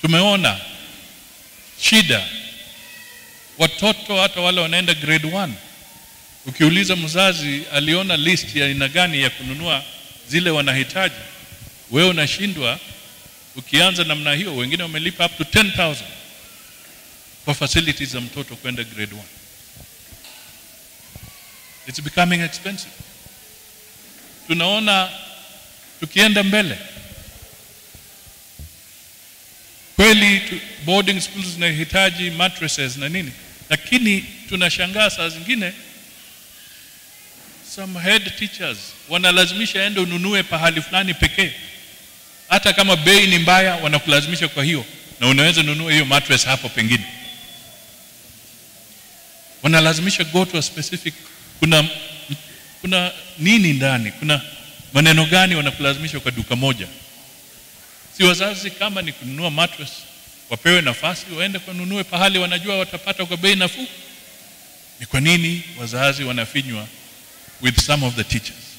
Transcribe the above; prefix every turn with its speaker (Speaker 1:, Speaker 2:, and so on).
Speaker 1: Tumeona shida watoto hata wale wanaenda grade 1 ukiuliza mzazi aliona list ya aina gani ya kununua zile wanahitaji, wewe unashindwa. Ukianza namna hiyo, wengine wamelipa up to 10,000 kwa facilities za mtoto kwenda grade 1. It's becoming expensive. Tunaona tukienda mbele kweli tu, boarding schools zinahitaji mattresses na nini, lakini tunashangaa saa zingine some head teachers wanalazimisha ende ununue pahali fulani pekee, hata kama bei ni mbaya, wanakulazimisha kwa hiyo, na unaweza nunua hiyo mattress hapo pengine. Wanalazimisha go to a specific, kuna kuna nini ndani, kuna maneno gani wanakulazimisha kwa duka moja? Si wazazi kama ni kununua mattress wapewe nafasi waende kununue pahali wanajua watapata kwa bei nafuu? Ni kwa nini wazazi wanafinywa with some of the teachers?